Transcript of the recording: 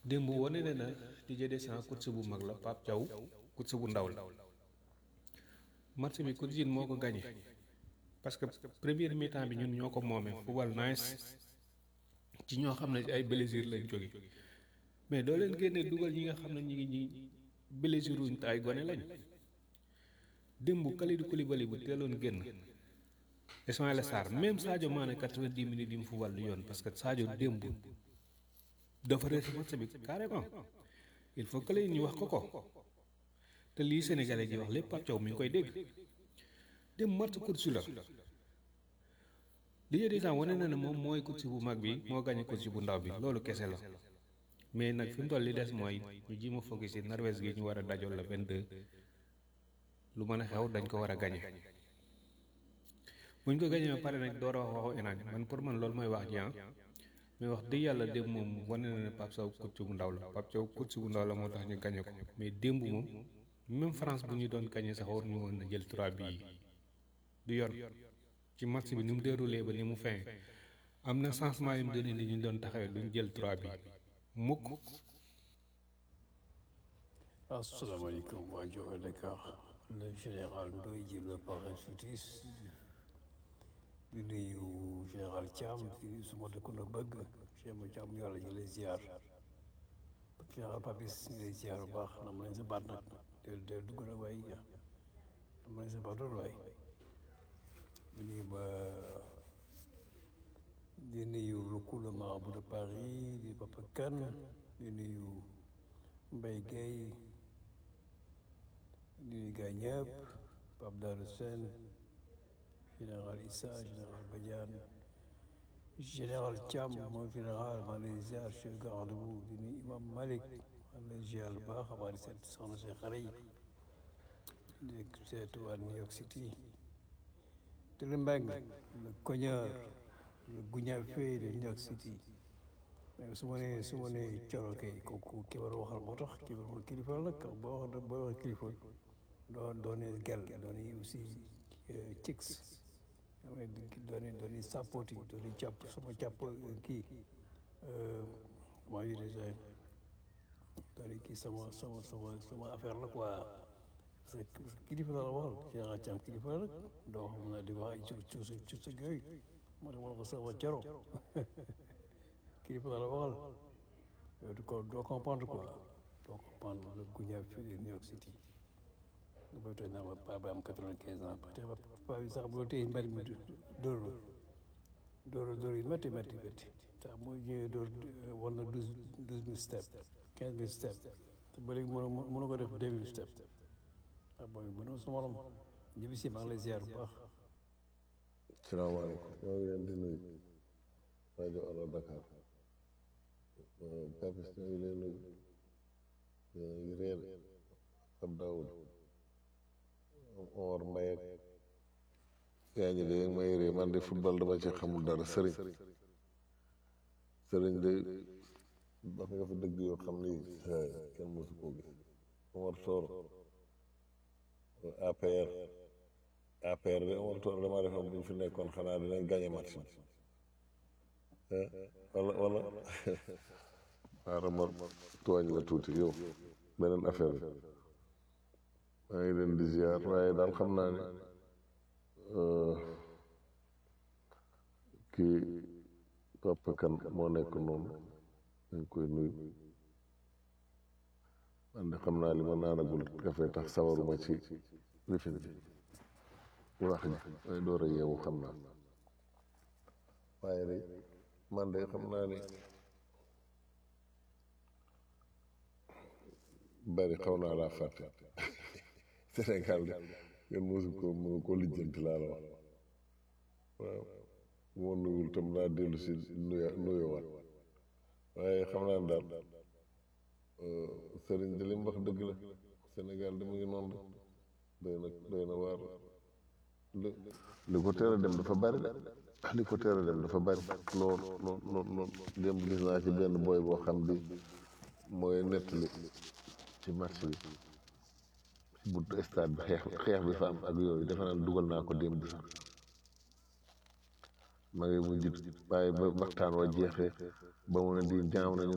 démb wane ne na Didier Deschamps coach bu mag la Pape Thiaw coach bu ndaw la match bi coach moo ko gagné parce que première mi-temps bi ñun ñoo ko moomee football nice ci ñoo xam ne ay blessure lañ jóge mais doo leen génne dugal ñi nga xam ne ñi ngi ñi blessure wuñ te ay gone lañ démb Kalidou Koulibaly bu teeloon génn Ismaïla Sarr même Sadio Mané 90 minutes yi mu football du yoon parce que Sadio démb dafa rees match bi carrément il faut que ñu wax ko ko te lii Sénégalais ji wax lépp Pape Thiaw mi ngi koy dégg démb match course la Didier Deschamps wane na ne moom mooy coach bu mag bi moo gagné coach bu ndaw bi loolu kese la mais nag fi mu toll li des mooy ñu ji ma focus ci Norvège gi ñu war a dajool la 22 lu mën a xew dañ ko war a gagné buñ ko gagné ba pare nag door a wax waxu enaan man pour man loolu mooy wax ji ah mais wax dëgg yàlla démb moom wane na ne Pape Sow coach bu ndaw la Pape Sow coach bu ndaw la moo tax ñu gagné ko mais démb moom même France bu ñu doon gagné sax war ñu woon na jël 3 bi du yoon ci match bi ni mu déroulé ba ni mu fin am na changement yu mu donné ni ñu doon taxawee duñ jël 3 bi mukk asalaamaaleykum waa Joxe Dakar le général Ndoye ji le parrain futis di nuyu général Thiam di nuyu suma dëkkandoo bëgg Cheikh Ma Thiam yàlla ñu lay ziar général Papis ñu lay ziar bu baax nam lañ sa baat nag del del dugg na waay nam lañ sa baat loolu waay di nuyu ba di nuyu le coup le marabout de Paris di Papa Kane di nuyu Mbaye Gueye di nuyu gaa ñëpp Pape Darou Sène général Issa général Badiane général Thiam mooy général maa lay ziar chef garde bu di nuyu Imam Malick maa lay ziar bu baax maa di seet soxna si xare yi di seetu waa New York City Télé Mbengue le cogneur le guñafe de New York City mais su ma nee su ma nee coro kay kooku ki war a waxal moo tax ki war a kilifa la nag boo wax boo wax kilifa doo doone gel doone aussi chicks doone doone sapoti doone jàpp sama jàpp kii comment dire déjà doone kii sama sama sama sama affaire la quoi parce que kilifa la la waxal général Thiam kilifa la nag doo xam na di wax ay cu cu cu cu yooyu moo tax ma ko sama coro kilifa la waxal yow du ko doo comprendre quoi doo comprendre le guña fii de New York City nga bay tooñ naa ma paa ba am quatre-vingt-quinze ans te paa bi sax boo téye mbari mi dóor dóor dóor yi métti métti métti tax moo ñëwee dóor war na douze douze mille step quinze mille step te ba léegi mënu mënu ko def deux mille step ah booy mënoo sa morom ñibbi si maa ngi lay ziar bu baax salaamaaleykum maa ngi leen di nuyu rajo Allo Dakar Papis ñoo ngi leen nuyu yéen a ngi réer ab Daoud Omar Mbaye ak yaa ngi dégg may réer man de football dama ci xamul dara sëriñ sëriñ de wax nga fi dëgg yoo xam ni kenn mosu koo gis Omar Toor APR APR de Omar Toor damaa defoon bu ñu fi nekkoon xanaa dinañ gagné match bi wala wala xaaral ma tooñ la tuuti yow beneen affaire bi maa ngi leen di ziar waaye daal xam naa ne kii Papa Kan moo nekk noonu dañ koy nuyu man de xam naa li ma naanagul café tax sawaruma ci lifin bi wax ji waaye door a yeewu xam naa waaye de man de xam naa ne bari xaw naa laa fàtte Sénégal de ngeen mosu ko mënu ko lijjanti laa la wax waaw bu ma nuyul tam naa dellu si nuya nuyowaat waaye xam naa ne daal sëriñ de li mu wax dëgg la Sénégal de mu ngi noonu doy na doy na waar li li ko teel a dem dafa bari de li ko teel a dem dafa bari lool lool lool lool démb gis naa ci benn booy boo xam bi mooy nettali ci match bi ci buntu stade bi xeex xeex bi fa am ak yooyu defe naa dugal naa ko démb sax ma ngi mujj waaye ba waxtaan wa jeexee ba mu ne di jaaw nañu